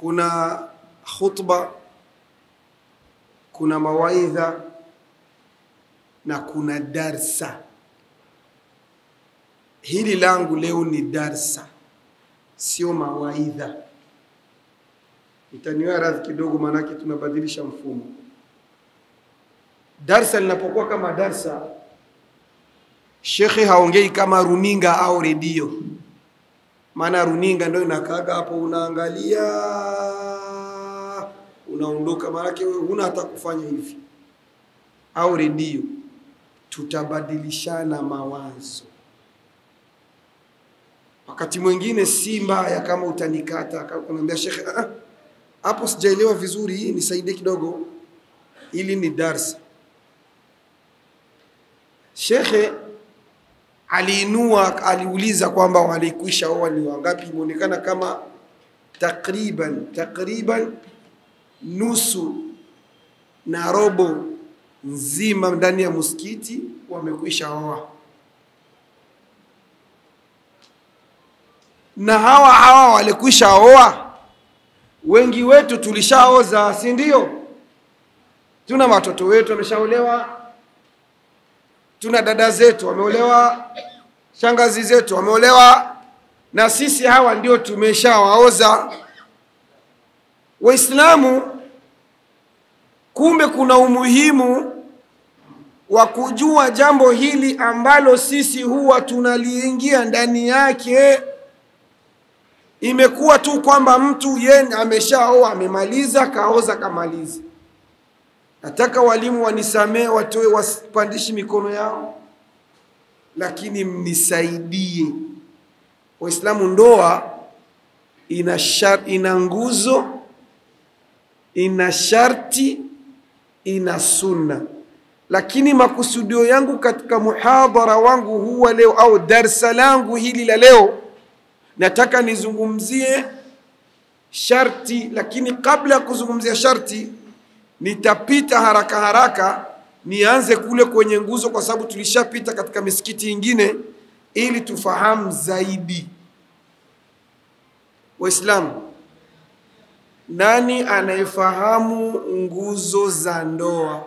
kuna khutba, kuna mawaidha na kuna darsa. Hili langu leo ni darsa, sio mawaidha. Itaniwa radhi kidogo, maanake tunabadilisha mfumo. Darsa linapokuwa kama darsa, shekhe haongei kama runinga au redio maana runinga ndio inakaaga hapo, unaangalia unaondoka, maanake wewe huna hata kufanya hivi. Au redio, tutabadilishana mawazo. Wakati mwingine si mbaya kama utanikata, kama kuniambia shekhe, ah, hapo sijaelewa vizuri, hii nisaidie kidogo, ili ni darsa. Shekhe aliinua aliuliza kwamba walikwisha oa ni wangapi. Imeonekana kama takriban takriban nusu na robo nzima ndani ya msikiti wamekwisha oa, na hawa hawa walikwisha oa, wengi wetu tulishaoza, si ndio? Tuna watoto wetu wameshaolewa tuna dada zetu wameolewa, shangazi zetu wameolewa, na sisi hawa ndio tumeshawaoza. Waislamu, kumbe kuna umuhimu wa kujua jambo hili ambalo sisi huwa tunaliingia ndani yake. Imekuwa tu kwamba mtu ye ameshaoa amemaliza, kaoza kamaliza. Nataka walimu wanisamee, watoe wasipandishi mikono yao, lakini mnisaidie Waislamu. Ndoa ina shar, ina nguzo, ina sharti, ina sunna, lakini makusudio yangu katika muhadhara wangu huwa leo au darsa langu hili la leo, nataka nizungumzie sharti, lakini kabla ya kuzungumzia sharti nitapita haraka haraka nianze kule kwenye nguzo, kwa sababu tulishapita katika misikiti ingine, ili tufahamu zaidi. Waislamu, nani anayefahamu nguzo za ndoa?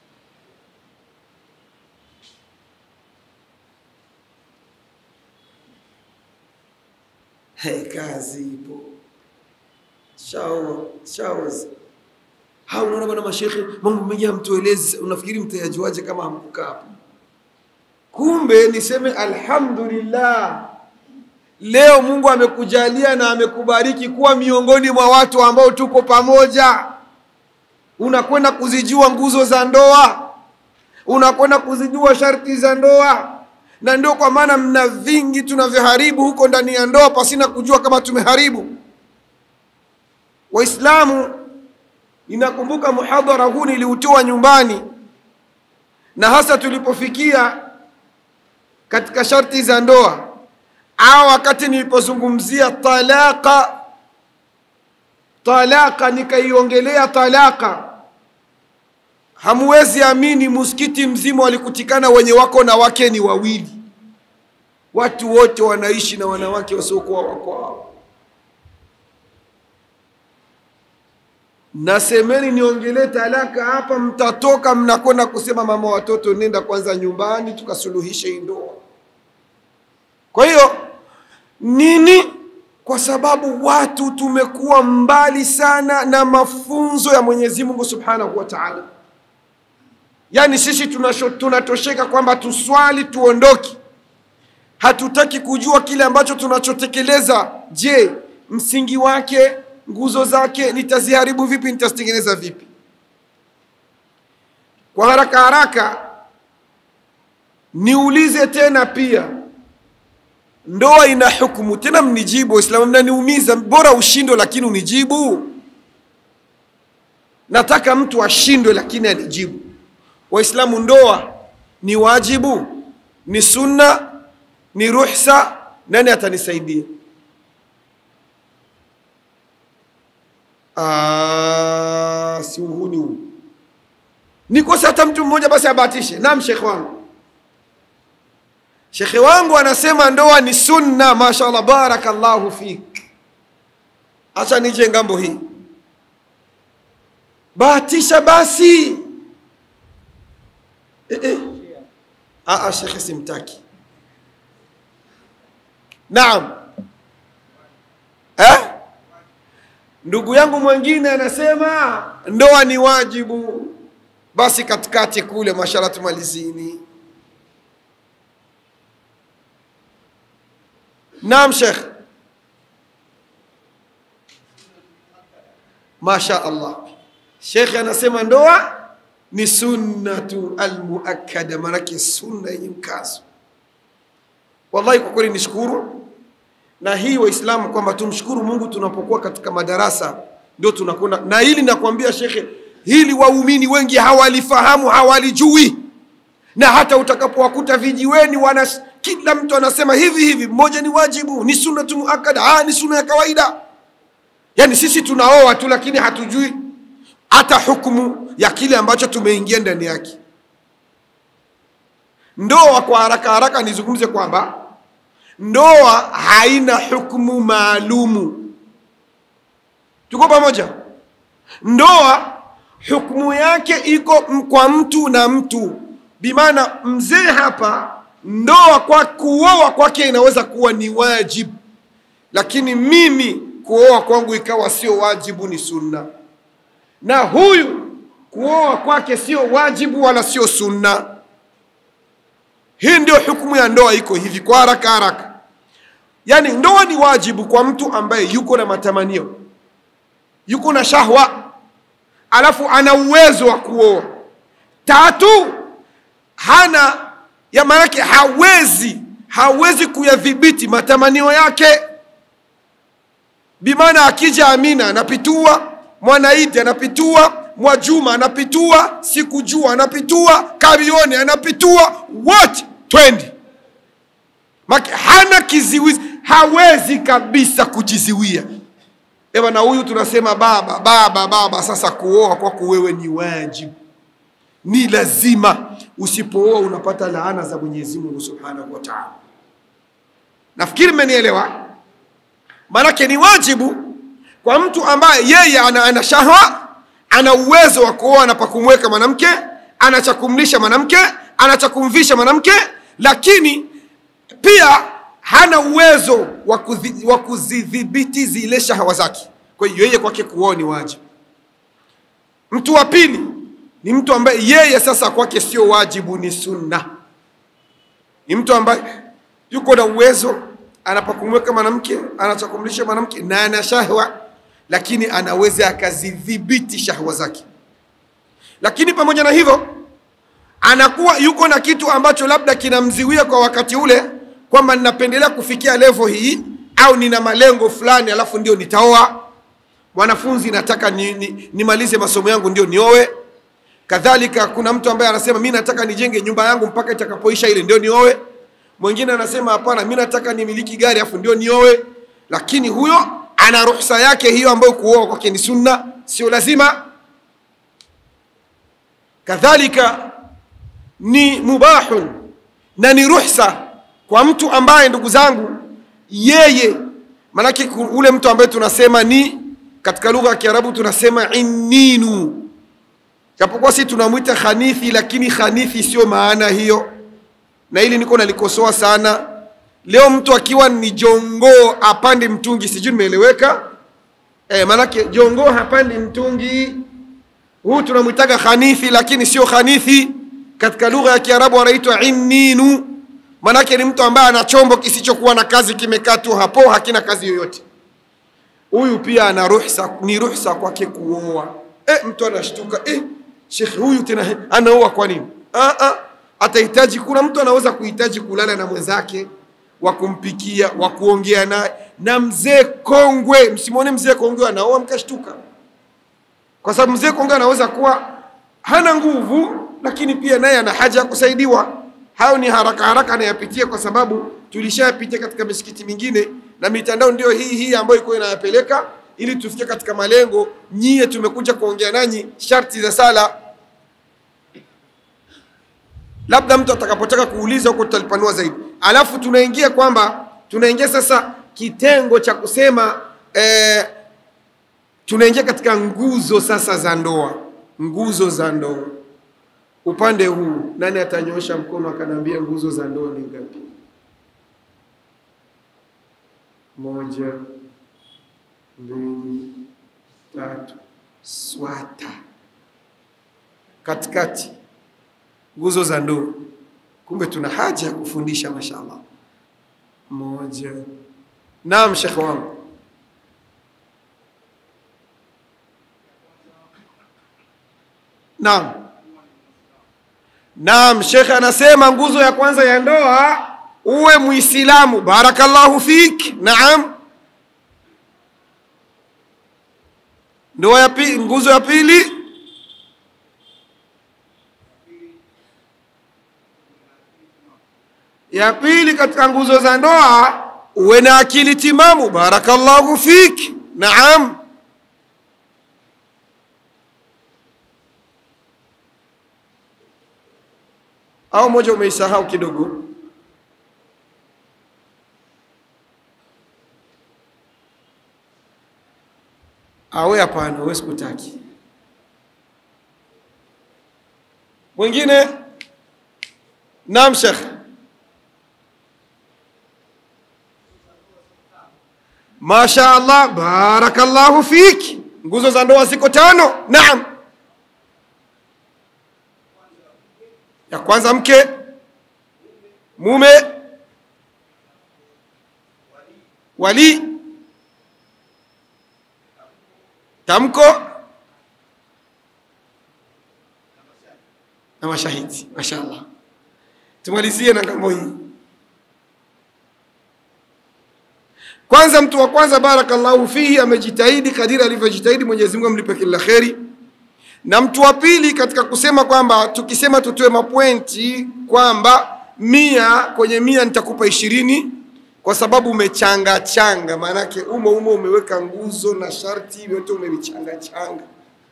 Hey, kazi ipo. Shaoa, shaoza hao unaona bwana mashekhe, mambo mengi hamtuelezi, unafikiri mtayajuaje kama hamkukaa hapo? Kumbe niseme alhamdulillah, leo Mungu amekujalia na amekubariki kuwa miongoni mwa watu ambao tuko pamoja. Unakwenda kuzijua nguzo za ndoa, unakwenda kuzijua sharti za ndoa, na ndio kwa maana mna vingi tunavyoharibu huko ndani ya ndoa pasina kujua kama tumeharibu. Waislamu, Ninakumbuka muhadhara huu niliutoa nyumbani, na hasa tulipofikia katika sharti za ndoa, au wakati nilipozungumzia talaka, talaka nikaiongelea talaka. Hamuwezi amini, msikiti mzima walikutikana wenye wako na wake ni wawili, watu wote wanaishi na wanawake wasiokuwa wako wao. Nasemeni niongelee talaka hapa, mtatoka mnakwenda kusema mama watoto, nenda kwanza nyumbani tukasuluhishe hii ndoa. Kwa hiyo nini? Kwa sababu watu tumekuwa mbali sana na mafunzo ya Mwenyezi Mungu Subhanahu wa Ta'ala. Yaani sisi tunasho, tunatosheka kwamba tuswali tuondoke, hatutaki kujua kile ambacho tunachotekeleza. Je, msingi wake nguzo zake nitaziharibu vipi? Nitazitengeneza vipi? Kwa haraka haraka niulize tena pia, ndoa ina hukumu? Tena mnijibu Waislamu, mnaniumiza. Bora ushindwe lakini unijibu. Nataka mtu ashindwe lakini anijibu. Waislamu, ndoa ni wajibu, ni sunna, ni ruhsa? Nani atanisaidia? Ah, si uhuni huu. Nikose hata mtu mmoja basi abahatishe. Naam, shekhe wangu, shekhe wangu anasema ndoa ni sunna. Mashallah, barakallahu fik. acha nije ngambo hii bahatisha basi eh, eh. Aa, shekhe simtaki naam eh? ndugu yangu mwingine anasema ndoa ni wajibu basi katikati kule mashala tumalizini naam shekh masha allah shekhe anasema ndoa ni sunnatu almuakkada manake sunna yenye mkazo wallahi kwa kweli nishukuru na hii waislamu kwamba tumshukuru mungu tunapokuwa katika madarasa ndio tunakwenda na hili nakwambia shekhe hili waumini wengi hawalifahamu hawalijui na hata utakapowakuta vijiweni wana kila mtu anasema hivi hivi mmoja ni wajibu ni sunnatu muakkada ah, ni sunna ya kawaida yaani sisi tunaoa tu lakini hatujui hata hukumu ya kile ambacho tumeingia ndani yake ndoa kwa haraka haraka nizungumze kwamba ndoa haina hukumu maalumu tuko pamoja ndoa hukumu yake iko m- kwa mtu na mtu bimaana mzee hapa ndoa kwa kuoa kwake inaweza kuwa ni wajibu lakini mimi kuoa kwangu ikawa sio wajibu ni sunna na huyu kuoa kwake sio wajibu wala sio sunna hii ndio hukumu ya ndoa iko hivi kwa haraka haraka yaani ndoa ni wajibu kwa mtu ambaye yuko na matamanio yuko na shahwa alafu ana uwezo wa kuoa tatu hana ya maanake hawezi hawezi kuyadhibiti matamanio yake bimaana akija amina anapitua mwanaidi anapitua mwajuma anapitua sikujua anapitua karione anapitua wote twendi Maki, hana kiziwizi hawezi kabisa kujiziwia eva na huyu tunasema baba baba baba sasa kuoa kwako wewe ni wajibu ni lazima usipooa unapata laana za mwenyezi mungu subhanahu wa taala nafikiri mmenielewa maanake ni wajibu kwa mtu ambaye yeye ana, ana shahwa ana uwezo wa kuoa na pakumweka mwanamke ana cha kumlisha mwanamke ana cha kumvisha mwanamke lakini pia hana uwezo wa kuzi- wa kuzidhibiti zile shahawa zake kwa hiyo yeye kwake kuoa ni wajibu mtu wa pili ni mtu ambaye yeye sasa kwake sio wajibu ni sunna ni mtu ambaye yuko na uwezo anapakumweka mwanamke anachakumlisha mwanamke na ana shahwa lakini anaweza akazidhibiti shahwa zake lakini pamoja na hivyo anakuwa yuko na kitu ambacho labda kinamziwia kwa wakati ule kwamba ninapendelea kufikia levo hii au nina malengo fulani alafu ndio nitaoa mwanafunzi nataka nimalize ni, nimalize masomo yangu ndio niowe kadhalika kuna mtu ambaye anasema mi nataka nijenge nyumba yangu mpaka itakapoisha ile ndio niowe mwingine anasema hapana mi nataka nimiliki gari afu ndio niowe lakini huyo ana ruhusa yake hiyo ambayo kuoa kwake ni sunna sio lazima kadhalika ni mubahun na ni ruhsa kwa mtu ambaye ndugu zangu yeye manake ku- ule mtu ambaye tunasema ni katika lugha ya kiarabu tunasema inninu japokuwa si tunamwita khanithi lakini khanithi sio maana hiyo na hili niko nalikosoa sana leo mtu akiwa ni jongoo apande mtungi sijui nimeeleweka e, manake jongoo hapandi mtungi huu tunamwitaga khanithi lakini sio khanithi katika lugha ya kiarabu anaitwa inninu manake ni mtu ambaye ana chombo kisichokuwa na kazi kimekaa tu hapo hakina kazi yoyote huyu pia ana ruhsa ni ruhsa kwake kuoa e, mtu anashtuka e, shekhe huyu tena anaoa kwa nini ah, ah, atahitaji kuna mtu anaweza kuhitaji kulala na mwenzake wa kumpikia wa kuongea naye na mzee kongwe msimwone mzee kongwe anaoa mkashtuka kwa sababu mzee kongwe anaweza kuwa hana nguvu lakini pia naye ana haja ya kusaidiwa hayo ni haraka haraka anayapitia kwa sababu tulishayapitia katika misikiti mingine na mitandao ndio hii hii ambayo iko inayapeleka ili tufike katika malengo nyie tumekuja kuongea nanyi sharti za sala labda mtu atakapotaka kuuliza huko tutalipanua zaidi alafu tunaingia kwamba tunaingia sasa kitengo cha kusema eh, tunaingia katika nguzo sasa za ndoa nguzo za ndoa upande huu nani atanyoosha mkono akaniambia nguzo za ndoa ni ngapi moja mbili tatu swata katikati nguzo za ndoa kumbe tuna haja ya kufundisha mashallah moja naam shekhe wangu naam naam shekhe anasema nguzo ya kwanza ya ndoa uwe muislamu barakallahu fik naam ndoa ya pili nguzo ya pili ya pili katika nguzo za ndoa uwe na akili timamu barakallahu fik naam au moja umeisahau kidogo awe hapana we sikutaki mwingine naam shekh masha allah barakallahu fik nguzo za ndoa ziko tano naam ya kwanza mke mume wali tamko na mashahidi mashaallah tumalizie na ngambo hii kwanza mtu wa kwanza barakallahu fihi amejitahidi kadiri alivyojitahidi mwenyezi mungu amlipe kila kheri na mtu wa pili katika kusema kwamba tukisema tutoe mapwenti kwamba mia kwenye mia nitakupa ishirini kwa sababu umechanga changa maanake umo umo umeweka nguzo na sharti vyote umevichanga changa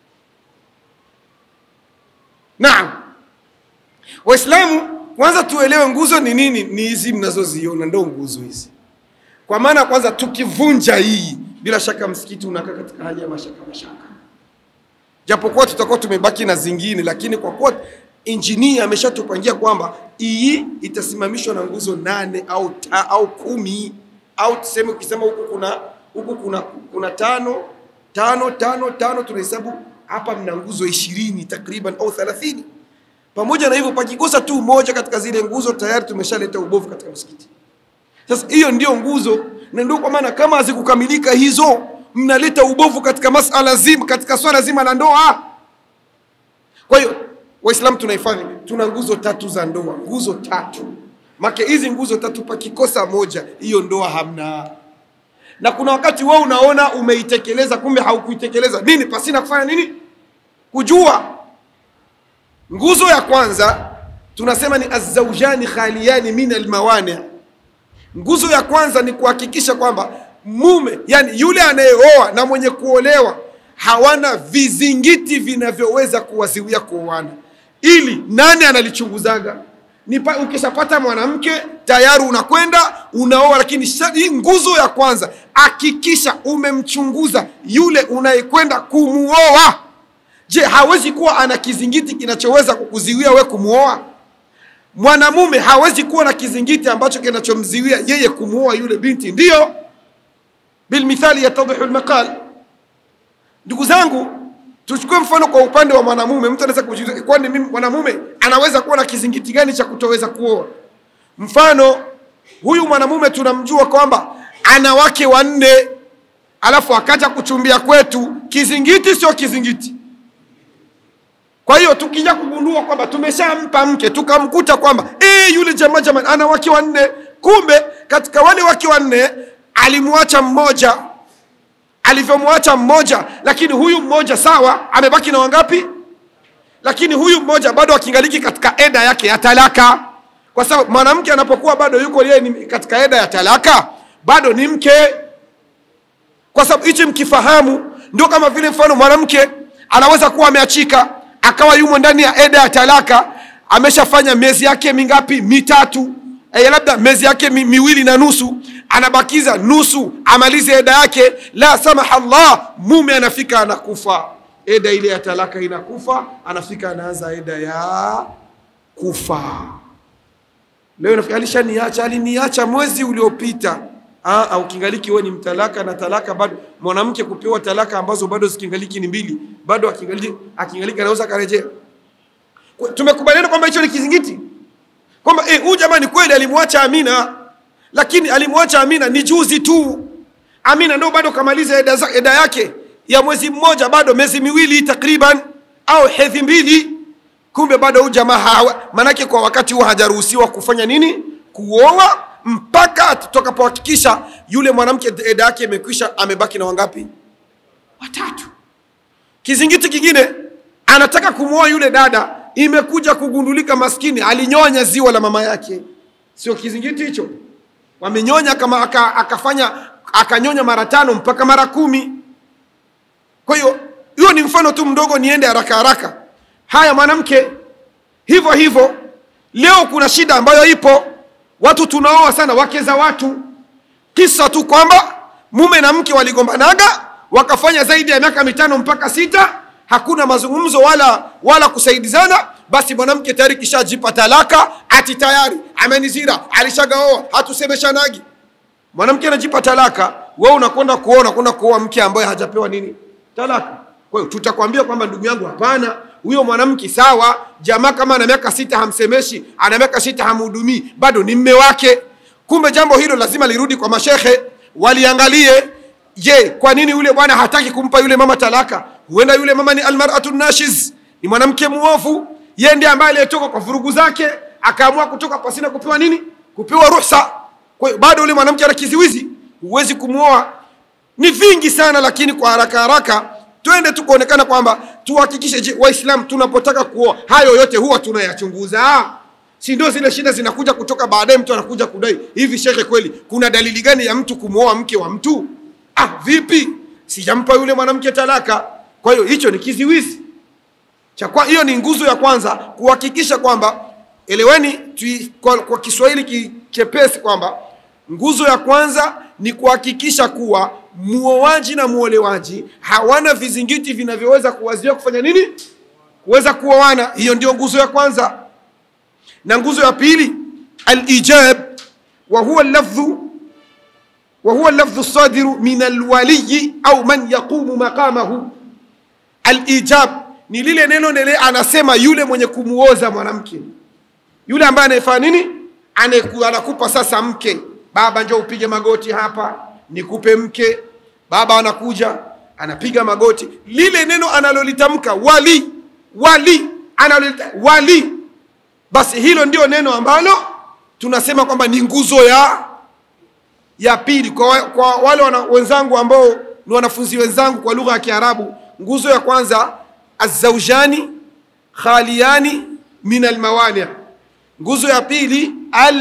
naam waislamu kwanza tuelewe nguzo ni nini ni hizi mnazoziona ndo nguzo hizi kwa maana kwanza tukivunja hii bila shaka msikiti unakaa katika hali ya mashaka mashaka japokuwa tutakuwa tumebaki na zingine lakini kwa kuwa injinia ameshatupangia kwamba hii itasimamishwa na nguzo nane au, ta, au kumi au tuseme ukisema huku kuna huku kuna, kuna tano tano tano tano tunahesabu hapa mna nguzo ishirini takriban au thelathini pamoja na hivyo pakikosa tu moja katika zile nguzo tayari tumeshaleta ubovu katika msikiti sasa hiyo ndio nguzo na ndio kwa maana kama hazikukamilika hizo mnaleta ubovu katika masala zima katika swala zima la ndoa kwa hiyo waislamu tunaifanya tuna nguzo tatu za ndoa nguzo tatu make hizi nguzo tatu pakikosa moja hiyo ndoa hamna na kuna wakati wewe unaona umeitekeleza kumbe haukuitekeleza nini pasina kufanya nini kujua nguzo ya kwanza tunasema ni azaujani khaliyani min almawani nguzo ya kwanza ni kuhakikisha kwamba mume yani yule anayeoa na mwenye kuolewa hawana vizingiti vinavyoweza kuwaziwia kuoana ili nani analichunguzaga ni pa- ukishapata mwanamke tayari unakwenda unaoa lakini sha- hii nguzo ya kwanza hakikisha umemchunguza yule unayekwenda kumuoa je hawezi kuwa ana kizingiti kinachoweza kukuziwia we kumuoa mwanamume hawezi kuwa na kizingiti ambacho kinachomziwia yeye kumuoa yule binti ndiyo bilmithali yatadhihu lmaqal ndugu zangu tuchukue mfano kwa upande wa mwanamume mtu anaweza kujiuliza kwani mimi mwanamume anaweza kuwa na kizingiti gani cha kutoweza kuoa mfano huyu mwanamume tunamjua kwamba ana wake wanne alafu akaja kuchumbia kwetu kizingiti sio kizingiti kwa hiyo tukija kugundua kwamba tumeshampa mke tukamkuta kwamba e, yule jamaa jamani ana wake wanne kumbe katika wale wake wanne alimwacha mmoja alivyomwacha mmoja lakini huyu mmoja sawa amebaki na wangapi lakini huyu mmoja bado akingaliki katika eda yake ya talaka kwa sababu mwanamke anapokuwa bado yuko yeye ni katika eda ya talaka bado ni mke kwa sababu hichi mkifahamu ndio kama vile mfano mwanamke anaweza kuwa ameachika akawa yumo ndani ya eda ya talaka ameshafanya miezi yake mingapi mitatu eh, labda miezi yake mi, miwili na nusu anabakiza nusu amalize eda yake la samaha Allah mume anafika anakufa eda ile ya talaka inakufa anafika anaanza eda ya kufa leo nafikiri alishaniacha aliniacha mwezi uliopita Ah, ah, ukingaliki wewe ni mtalaka na talaka bado mwanamke kupewa talaka ambazo bado zikingaliki ni mbili bado akingaliki akingaliki anaweza karejea Kwa- tumekubaliana kwamba hicho ni kizingiti kwamba eh, huyu jamani kweli alimwacha Amina lakini alimwacha Amina ni juzi tu Amina ndo bado kamaliza eda, za- eda yake ya mwezi mmoja bado miezi miwili takriban au hedhi mbili kumbe bado huyu jamaa hawa- manake kwa wakati huo hajaruhusiwa kufanya nini kuoa mpaka tutakapohakikisha yule mwanamke eda yake imekwisha amebaki na wangapi watatu kizingiti kingine anataka kumwoa yule dada imekuja kugundulika maskini alinyonya ziwa la mama yake sio kizingiti hicho wamenyonya kama aka, akafanya akanyonya mara tano mpaka mara kumi kwa hiyo hiyo ni mfano tu mdogo niende haraka haraka haya mwanamke hivyo hivyo leo kuna shida ambayo ipo watu tunaoa sana wake za watu kisa tu kwamba mume na mke waligombanaga wakafanya zaidi ya miaka mitano mpaka sita hakuna mazungumzo wala wala kusaidizana basi mwanamke tayari kishajipa talaka ati tayari amenizira alishagaoa hatusemeshanagi mwanamke anajipa talaka wewe unakwenda kuoa unakwenda kuoa mke ambaye hajapewa nini talaka kwa hiyo tutakwambia kwamba ndugu yangu hapana huyo mwanamke sawa jamaa kama ana miaka sita hamsemeshi ana miaka sita hamhudumii bado ni mme wake kumbe jambo hilo lazima lirudi kwa mashehe waliangalie je kwa nini yule bwana hataki kumpa yule mama talaka huenda yule mama ni almaratu nashiz ni mwanamke muovu yeye ndiye ambaye aliyetoka kwa vurugu zake akaamua kutoka pasina kupewa nini kupewa ruhusa kwa hiyo bado yule mwanamke ana kiziwizi huwezi kumwoa ni vingi sana lakini kwa haraka haraka twende tu kuonekana kwamba tuhakikishe je waislamu tunapotaka kuoa hayo yote huwa tunayachunguza si ndio zile shida zinakuja kutoka baadaye mtu anakuja kudai hivi shekhe kweli kuna dalili gani ya mtu kumwoa mke wa mtu ah vipi sijampa yule mwanamke talaka kwa hiyo hicho ni kiziwizi cha kwa hiyo ni nguzo ya kwanza kuhakikisha kwamba eleweni tui, kwa, kwa kiswahili ki- chepesi kwamba nguzo ya kwanza ni kuhakikisha kuwa muoaji na muolewaji hawana vizingiti vinavyoweza kuwazuia kufanya nini kuweza kuoana hiyo ndio nguzo ya kwanza na nguzo ya pili alijab wa huwa lafdhu وهو اللفظ الصادر من الولي أو من يقوم مقامه alijab ni lile neno nile anasema yule mwenye kumuoza mwanamke yule ambaye anayefanya nini Anayeku- anakupa sasa mke baba njoo upige magoti hapa nikupe mke baba anakuja anapiga magoti lile neno analolitamka wali wali analolita wali basi hilo ndio neno ambalo tunasema kwamba ni nguzo ya ya pili kwa, wa- kwa wale wana, wenzangu ambao ni wanafunzi wenzangu kwa lugha ya Kiarabu, nguzo ya kwanza azaujani khaliyani min almawani, nguzo ya pili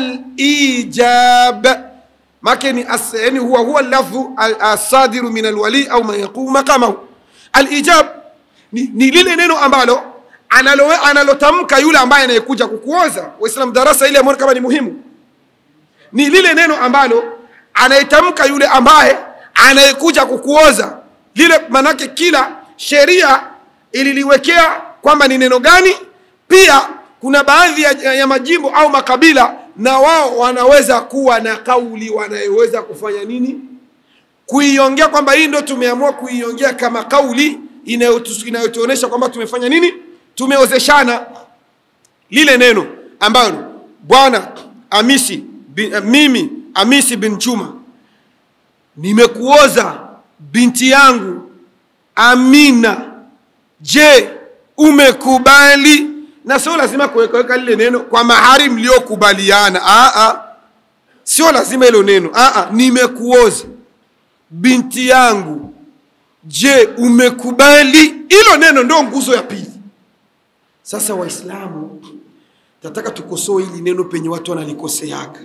alijab make ni as, yani huwa huwa lafdhu al- asadiru min alwali au man yaqumu maqamahu. Alijab ni, ni lile neno ambalo analo analotamka yule ambaye anayekuja kukuoza. Waislamu, darasa ile ambayo kama ni muhimu ni lile neno ambalo anayetamka yule ambaye anayekuja kukuoza lile manake kila sheria ililiwekea kwamba ni neno gani pia kuna baadhi ya, ya majimbo au makabila na wao wanaweza kuwa na kauli wanayoweza kufanya nini kuiongea kwamba hii ndo tumeamua kuiongea kama kauli inayotu- inayotuonyesha kwamba tumefanya nini tumeozeshana lile neno ambalo bwana amisi bin, uh, mimi amisi bin chuma nimekuoza binti yangu amina je umekubali na sio lazima kuwekaweka lile neno kwa mahari mliokubaliana Ah, ah. sio lazima hilo neno Ah, ah. nimekuoza binti yangu je umekubali hilo neno ndio nguzo ya pili sasa waislamu tataka tukosoe hili neno penye watu wanalikoseaga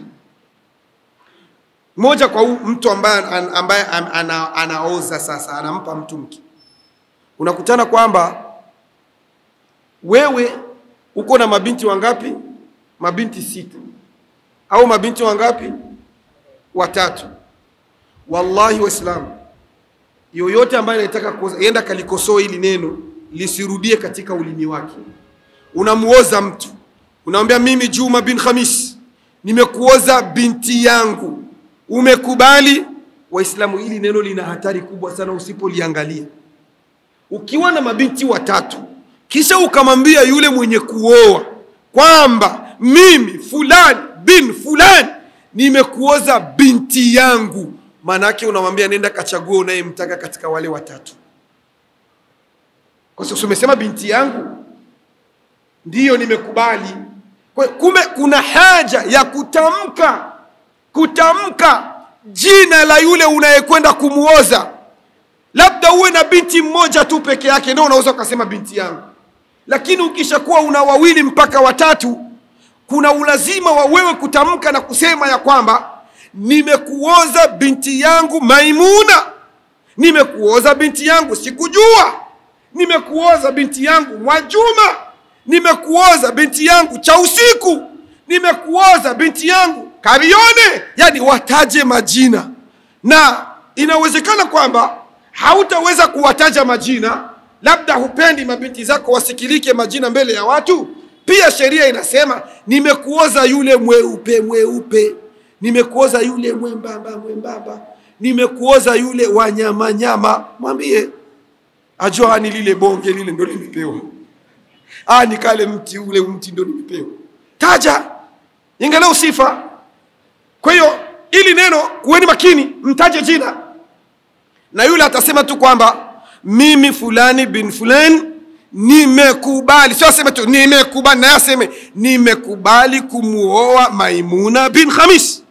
moja kwa huu mtu ambaye, an- ambaye an- ana, anaoza sasa anampa mtu mke unakutana kwamba wewe uko na mabinti wangapi mabinti sita au mabinti wangapi watatu wallahi waislamu yoyote ambaye anataka kuoza enda kalikosoa hili neno lisirudie katika ulimi wake unamuoza mtu unamwambia mimi juma bin khamis nimekuoza binti yangu umekubali waislamu hili neno lina hatari kubwa sana usipoliangalia ukiwa na mabinti watatu kisha ukamwambia yule mwenye kuoa kwamba mimi fulani bin fulani nimekuoza binti yangu maanaake unamwambia nenda kachagua unayemtaka katika wale watatu kwa sababu umesema binti yangu ndiyo nimekubali Kwa- kumbe kuna haja ya kutamka kutamka jina la yule unayekwenda kumuoza labda uwe na binti mmoja tu peke yake ndio unaweza ukasema binti yangu lakini ukishakuwa una wawili mpaka watatu kuna ulazima wa wewe kutamka na kusema ya kwamba nimekuoza binti yangu maimuna nimekuoza binti yangu sikujua nimekuoza binti yangu mwajuma nimekuoza binti yangu cha usiku nimekuoza binti yangu karione yani wataje majina na inawezekana kwamba hautaweza kuwataja majina labda hupendi mabinti zako wasikilike majina mbele ya watu pia sheria inasema nimekuoza yule mweupe mweupe nimekuoza yule mwembamba mwembamba nimekuoza yule wanyamanyama mwambie ajua ni lile bonge lile ndo limepewa ah, ni kale mti ule mti ndo nimepewa taja ingalau sifa kwa hiyo ili neno kuweni makini mtaje jina na yule atasema tu kwamba mimi fulani bin fulani nimekubali sio aseme tu nimekubali naye aseme nimekubali kumuoa maimuna bin khamis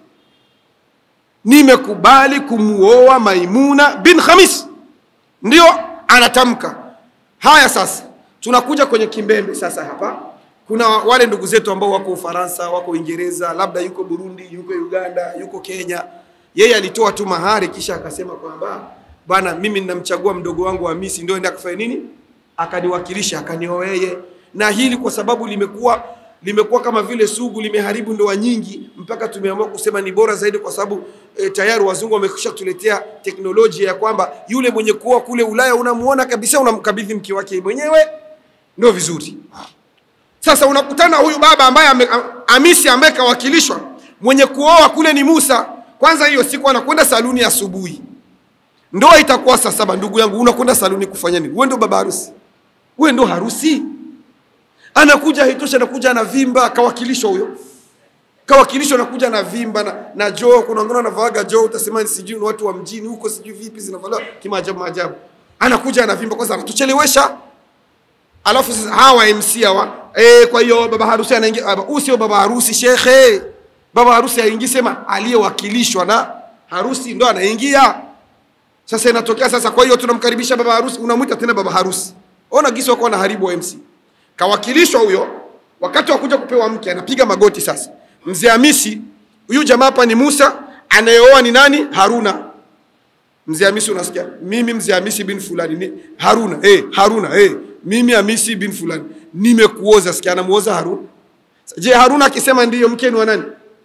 nimekubali kumuoa maimuna bin khamis ndio anatamka haya sasa tunakuja kwenye kimbembe sasa hapa kuna wale ndugu zetu ambao wako ufaransa wako uingereza labda yuko burundi yuko uganda yuko kenya yeye alitoa tu mahari kisha akasema kwamba bwana mimi ninamchagua mdogo wangu wa misi ndio enda akafanya nini akaniwakilisha akanioa yeye na hili kwa sababu limekuwa limekuwa kama vile sugu limeharibu ndoa nyingi mpaka tumeamua kusema ni bora zaidi kwa sababu e, tayari wazungu wamekwisha kutuletea teknolojia ya kwamba yule mwenye kuoa kule ulaya unamuona kabisa unamkabidhi mke wake mwenyewe ndio vizuri sasa unakutana huyu baba ambaye ame, amisi ambaye kawakilishwa mwenye kuoa kule ni musa kwanza hiyo siku anakwenda saluni asubuhi ndoa itakuwa saa saba ndugu yangu unakwenda saluni kufanya nini wewe ndio baba harusi wewe ndio harusi anakuja haitosha anakuja anavimba kawakilishwa huyo kawakilishwa anakuja na vimba na, na joo kuna wengine wanavaaga joo utasema ni sijui ni watu wa mjini huko sijui vipi zinavaliwa kimaajabu maajabu anakuja anavimba kwanza anatuchelewesha alafu sasa hawa MC hawa eh, kwa hiyo baba harusi anaingia ah, huyu sio baba harusi shekhe baba harusi haingii sema aliyewakilishwa na harusi ndo anaingia sasa inatokea sasa kwa hiyo tunamkaribisha baba harusi unamwita tena baba harusi ona gisi wako wanaharibu wa MC kawakilishwa huyo wakati wa kuja kupewa mke anapiga magoti sasa mzee Hamisi huyu jamaa hapa ni Musa anayeoa ni nani Haruna mzee Hamisi unasikia mimi mzee Hamisi bin fulani ni Haruna eh Haruna eh mimi Hamisi bin fulani nimekuoza sikia anamuoza Haruna je Haruna akisema ndiyo mke ni wa nani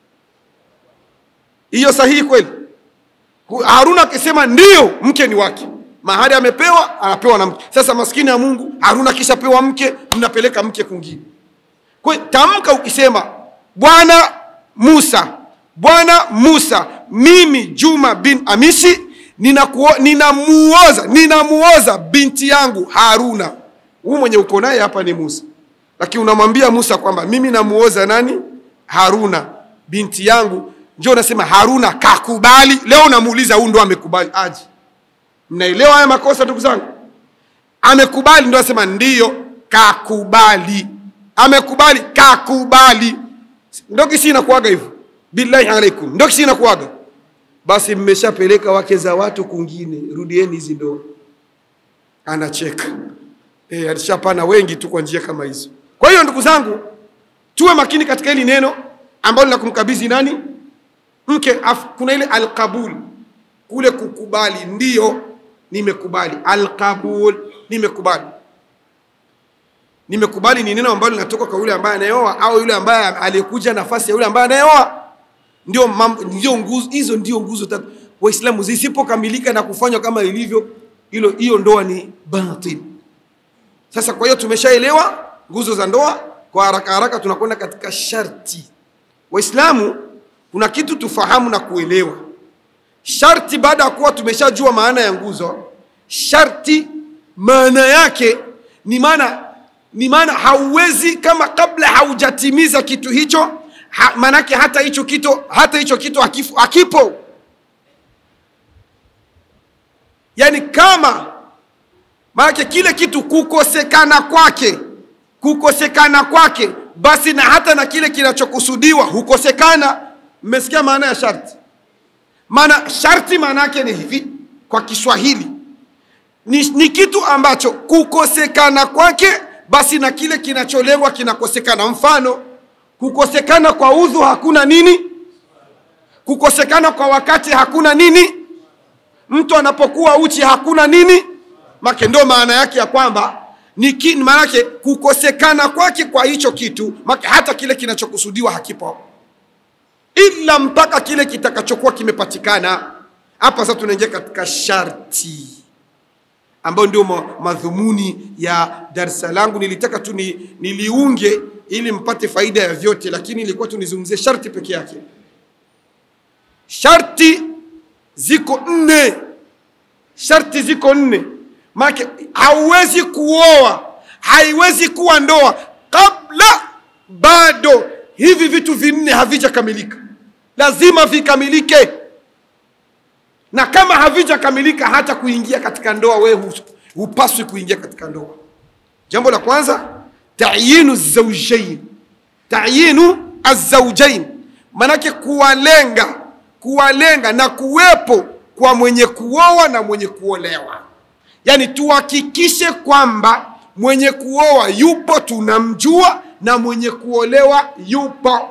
hiyo sahihi kweli Hu- Haruna akisema ndiyo mke ni wake mahari amepewa anapewa na mke sasa maskini ya Mungu Haruna kishapewa mke mnapeleka mke kwingine kwa hiyo tamka ukisema bwana Musa bwana Musa mimi Juma bin Amisi ninakuo- ninamuoza ninamuoza binti yangu Haruna huyu mwenye uko naye hapa ni Musa lakini unamwambia Musa kwamba mimi namuoza nani Haruna binti yangu ndio unasema Haruna kakubali leo unamuuliza huyu ndo amekubali aje mnaelewa haya makosa ndugu zangu amekubali ndo asema ndiyo kakubali amekubali kakubali ndo kisi inakuaga hivyo billahi alaikum ndo kisi inakuaga basi mmeshapeleka wake za watu kungine rudieni hizi ndoa anacheka e, alishapana wengi tu kwa njia kama hizo kwa hiyo ndugu zangu tuwe makini katika hili neno ambalo la kumkabidhi nani mke af, kuna ile alqabul kule kukubali ndiyo nimekubali alqabul nimekubali nimekubali ni neno ambalo linatoka kwa yule ambaye anayeoa au yule ambaye aliyekuja nafasi ya yule ambaye anayeoa ndio mam- ndio nguzo hizo ndio nguzo tatu waislamu zisipokamilika na kufanywa kama ilivyo hilo hiyo ndoa ni batil sasa kwa hiyo tumeshaelewa nguzo za ndoa kwa haraka haraka tunakwenda katika sharti waislamu kuna kitu tufahamu na kuelewa sharti baada ya kuwa tumeshajua maana ya nguzo sharti maana yake ni maana ni maana hauwezi kama kabla haujatimiza kitu hicho ha, maanake hata hicho kitu hata hicho kitu hakifu, hakipo yaani kama maanake kile kitu kukosekana kwake kukosekana kwake basi na hata na kile kinachokusudiwa hukosekana mmesikia maana ya sharti maana sharti maana yake ni hivi kwa kiswahili ni, ni kitu ambacho kukosekana kwake basi na kile kinacholengwa kinakosekana mfano kukosekana kwa udhu hakuna nini kukosekana kwa wakati hakuna nini mtu anapokuwa uchi hakuna nini make ndo maana yake ya kwamba ni ki- maana yake kukosekana kwake kwa hicho kitu make hata kile kinachokusudiwa hakipo ila mpaka kile kitakachokuwa kimepatikana hapa sasa tunaingia katika sharti ambayo ndio ma- madhumuni ya darsa langu nilitaka tu ni, niliunge ili mpate faida ya vyote lakini ilikuwa tu nizungumzie sharti peke yake sharti ziko nne sharti ziko nne maake hauwezi kuoa haiwezi kuwa ndoa kabla bado hivi vitu vinne havijakamilika lazima vikamilike na kama havijakamilika hata kuingia katika ndoa wewe hu- hupaswi kuingia katika ndoa jambo la kwanza tayinu zaujain tayinu azaujain manake kuwalenga kuwalenga na kuwepo kwa mwenye kuoa na mwenye kuolewa yaani tuhakikishe kwamba mwenye kuoa yupo tunamjua na mwenye kuolewa yupo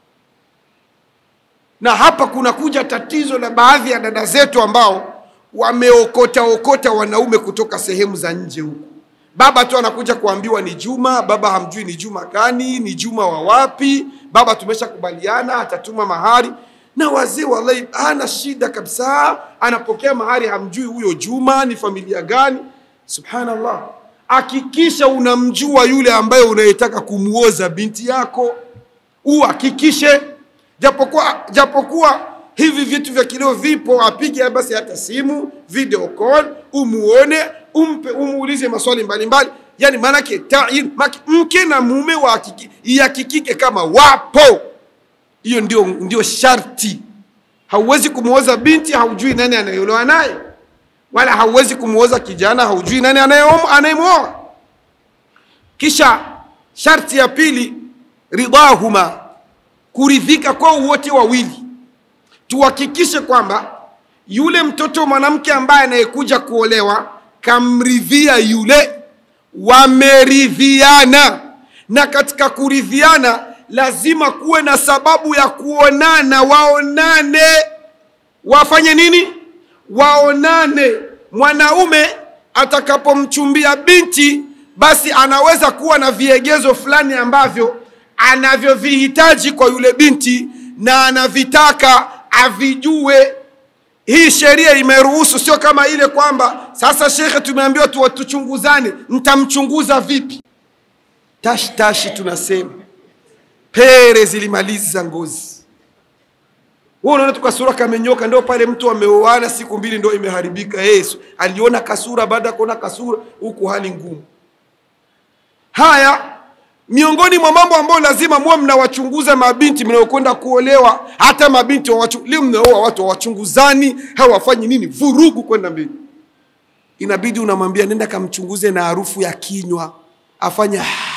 na hapa kunakuja tatizo la baadhi ya dada zetu ambao wameokota okota wanaume kutoka sehemu za nje huku baba tu anakuja kuambiwa ni juma baba hamjui ni juma gani ni juma wa wapi baba tumeshakubaliana atatuma mahari na wazee wallahi hana shida kabisa anapokea mahari hamjui huyo juma ni familia gani subhanallah hakikisha unamjua yule ambaye unayetaka kumuoza binti yako uhakikishe japokuwa japokuwa hivi vitu vya kileo vipo apige basi hata simu video call umuone umpe umuulize maswali mbalimbali yani maanake tayin maki- mke na mume wahakiki- ihakikike kama wapo hiyo ndio, ndio sharti hauwezi kumwoza binti haujui nani anayeolewa naye wala hauwezi kumwoza kijana haujui nani anayeom- anayemwoa kisha sharti ya pili ridahuma kuridhika kwao wote wawili tuhakikishe kwamba yule mtoto mwanamke ambaye anayekuja kuolewa kamridhia yule wameridhiana na katika kuridhiana lazima kuwe na sababu ya kuonana waonane wafanye nini waonane mwanaume atakapomchumbia binti basi anaweza kuwa na viegezo fulani ambavyo anavyovihitaji kwa yule binti na anavitaka avijue hii sheria imeruhusu sio kama ile kwamba sasa shekhe tumeambiwa tu tuchunguzane mtamchunguza vipi tashi tashi tunasema pere zilimaliza ngozi wewe unaona tu kasura kamenyoka ndio pale mtu ameoana siku mbili ndio imeharibika yesu aliona kasura baada ya kuona kasura huku hali ngumu haya miongoni mwa mambo ambayo lazima muwe mnawachunguza mabinti mnaokwenda kuolewa hata mabinti wawachu- leo mnaoa watu hawachunguzani hawafanyi nini vurugu kwenda mbele inabidi unamwambia nenda kamchunguze na harufu ya kinywa afanye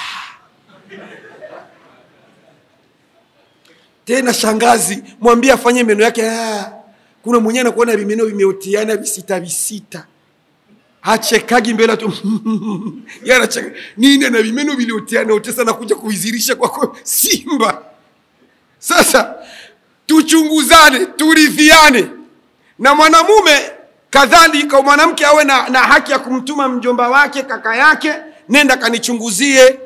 tena shangazi mwambie afanye meno yake "Ah." kuna mwenyewe anakuona vimeno vimeotiana visita visita hachekagi mbele tu Yeye anacheka nini na vimeno viliotiana utesa na kuja kuizirisha kwako simba sasa tuchunguzane turidhiane na mwanamume kadhalika mwanamke awe na, na haki ya kumtuma mjomba wake kaka yake nenda kanichunguzie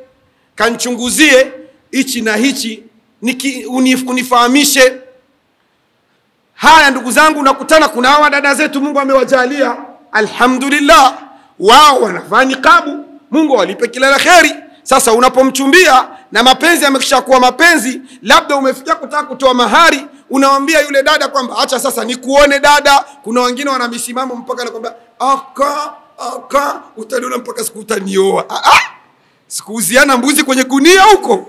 kanichunguzie hichi na hichi niki, unif, unifahamishe haya ndugu zangu nakutana kuna hawa dada zetu mungu amewajalia alhamdulillah wao wanavaa niqabu mungu awalipe kila la kheri sasa unapomchumbia na mapenzi yamekisha kuwa mapenzi labda umefikia kutaka kutoa mahari unawambia yule dada kwamba acha sasa nikuone dada kuna wengine wana misimamo mpaka nakwambia aka aka utaniona mpaka siku utanioa ah, ah! sikuuziana mbuzi kwenye gunia huko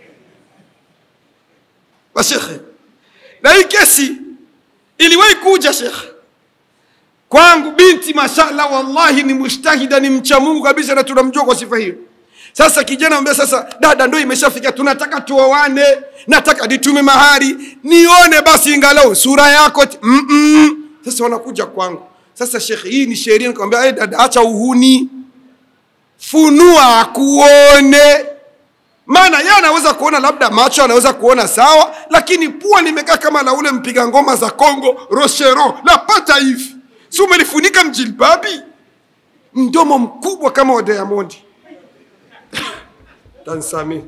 washekhe na hii kesi iliwahi kuja shekhe kwangu binti mashallah wallahi ni mushtahida ni mcha mungu kabisa na tunamjua kwa sifa hiyo sasa kijana ambia sasa dada ndo imeshafika tunataka tuoane nataka nitume mahari nione basi ingalau sura yako mm -mm. sasa wanakuja kwangu sasa shekhe hii ni sheria nikamwambia hey, dada acha uhuni funua akuone maana yeye anaweza kuona labda macho anaweza kuona sawa lakini pua limekaa kama la ule mpiga ngoma za congo rochero lapata hivi si umelifunika mjilbabi mdomo mkubwa kama wa diamondi tansami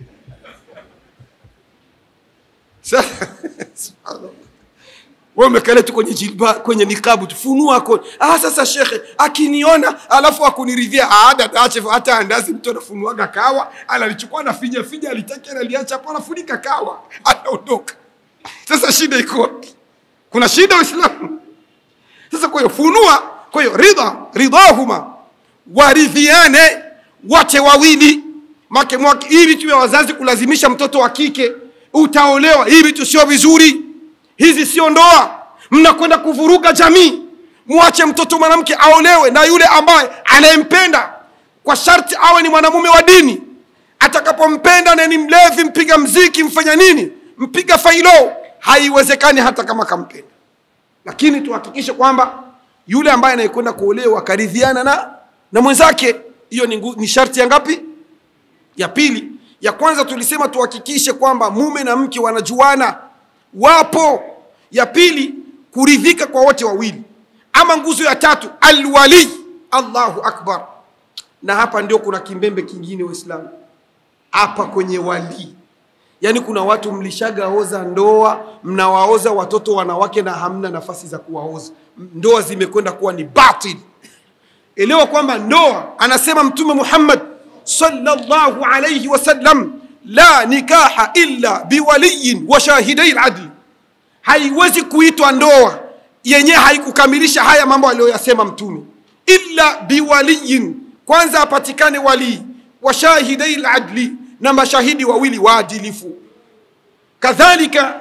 wewe umekale tu kwenye jilba kwenye nikabu tu funua ko ah sasa shekhe akiniona alafu akuniridhia ah dada ache hata andazi mtu anafunuaga kawa analichukua na finya finya alitaki analiacha hapo anafunika kawa anaondoka sasa shida iko wapi kuna shida waislamu sasa kwa hiyo funua kwa hiyo ridha ridhahuma waridhiane wote wawili make mwake hii vitu vya wazazi kulazimisha mtoto wa kike utaolewa hii vitu sio vizuri hizi sio ndoa mnakwenda kuvuruga jamii mwache mtoto mwanamke aolewe na yule ambaye anayempenda kwa sharti awe ni mwanamume wa dini atakapompenda na ni mlevi mpiga mziki mfanya nini mpiga failo haiwezekani hata kama kampenda lakini tuhakikishe kwamba yule ambaye anayekwenda kuolewa akaridhiana na na mwenzake hiyo ni, ngu- ni sharti ya ngapi ya pili ya kwanza tulisema tuhakikishe kwamba mume na mke wanajuana wapo ya pili kuridhika kwa wote wawili ama nguzo ya tatu alwali allahu akbar na hapa ndio kuna kimbembe kingine waislamu hapa kwenye walii yaani kuna watu mlishagaoza ndoa mnawaoza watoto wanawake na hamna nafasi za kuwaoza ndoa zimekwenda kuwa ni batil elewa kwamba ndoa anasema mtume muhammad sallallahu alayhi wasallam la nikaha illa biwaliyin wa shahidai ladli haiwezi kuitwa ndoa yenyewe haikukamilisha haya mambo aliyoyasema mtume illa biwaliyin kwanza apatikane walii wa shahidai ladli na mashahidi wawili waadilifu kadhalika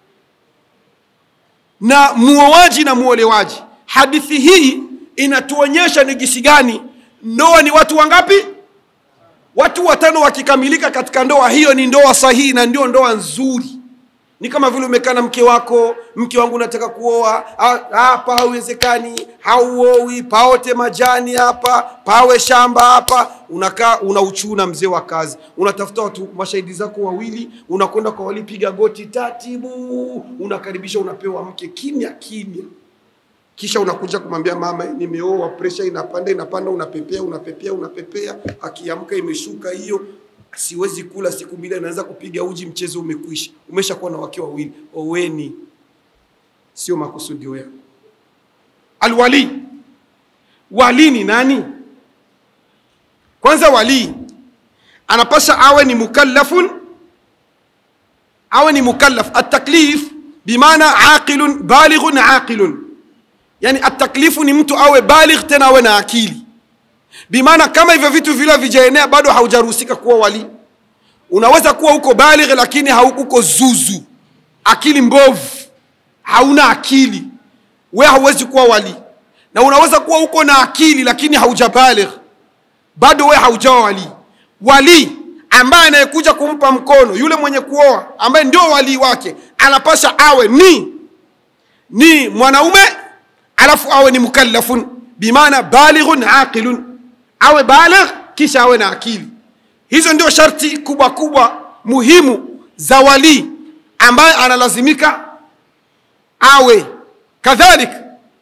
na muoaji na muolewaji hadithi hii inatuonyesha ni jinsi gani ndoa ni watu wangapi watu watano wakikamilika katika ndoa hiyo ni ndoa sahihi na ndio ndoa nzuri ni kama vile umekaa na mke wako mke wangu nataka kuoa Ah, hapa hauwezekani hauowi paote majani hapa pawe shamba hapa unakaa unauchuna mzee wa kazi unatafuta watu mashahidi zako wawili unakwenda kwa walipiga goti tatibu unakaribisha unapewa mke kimya kimya kisha unakuja kumwambia mama nimeoa presha inapanda inapanda unapepea unapepea unapepea akiamka imeshuka hiyo siwezi kula siku mbili anaweza kupiga uji mchezo umekwisha umeshakuwa na wake wawili oweni sio makusudio yako alwali wali ni nani kwanza walii anapasha awe ni mukallafun awe ni mukallaf ataklif bimaana aqilun balighun aqilun yani ataklifu ni mtu awe baligh tena awe na akili bimaana kama hivyo vitu vile vijaenea bado haujaruhusika kuwa wali unaweza kuwa uko baligh lakini hauko zuzu akili mbovu hauna akili we hauwezi kuwa wali na unaweza kuwa uko na akili lakini haujabaligh bado we haujawa wali wali ambaye anayekuja kumpa mkono yule mwenye kuoa ambaye ndio walii wake anapasha awe ni ni mwanaume alafu awe ni mukallafun bimaana balighun aqilun awe baligh kisha awe na akili hizo ndio sharti kubwa kubwa muhimu za walii ambaye analazimika awe kadhalika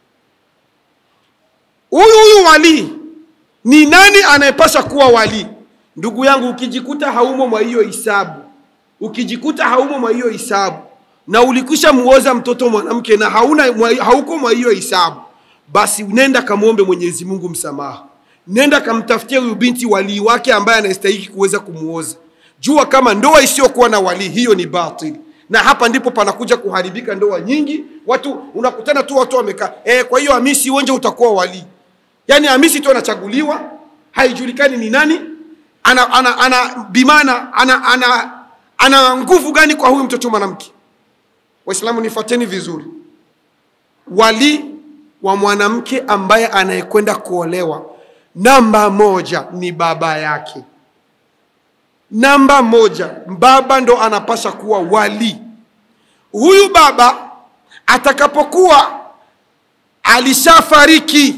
huyu huyu walii ni nani anayepasha kuwa walii ndugu yangu ukijikuta haumo mwa hiyo hisabu ukijikuta haumo mwa hiyo hisabu na ulikwisha muoza mtoto mwanamke na hauna mwa- hauko mwa hiyo hisabu, basi nenda kamwombe Mwenyezi Mungu msamaha, nenda kamtafutia huyu binti walii wake ambaye anastahiki kuweza kumuoza. Jua kama ndoa isiyokuwa na walii hiyo ni batili, na hapa ndipo panakuja kuharibika ndoa nyingi. Watu unakutana tu watu wamekaa eh, kwa hiyo Hamisi uonje utakuwa walii. Yaani Hamisi tu anachaguliwa, haijulikani ni nani, ana, ana, ana bimana ana, ana, ana nguvu gani kwa huyu mtoto mwanamke. Waislamu nifuateni vizuri, wali wa mwanamke ambaye anayekwenda kuolewa, namba moja ni baba yake. Namba moja, baba ndo anapasha kuwa wali. Huyu baba atakapokuwa alishafariki,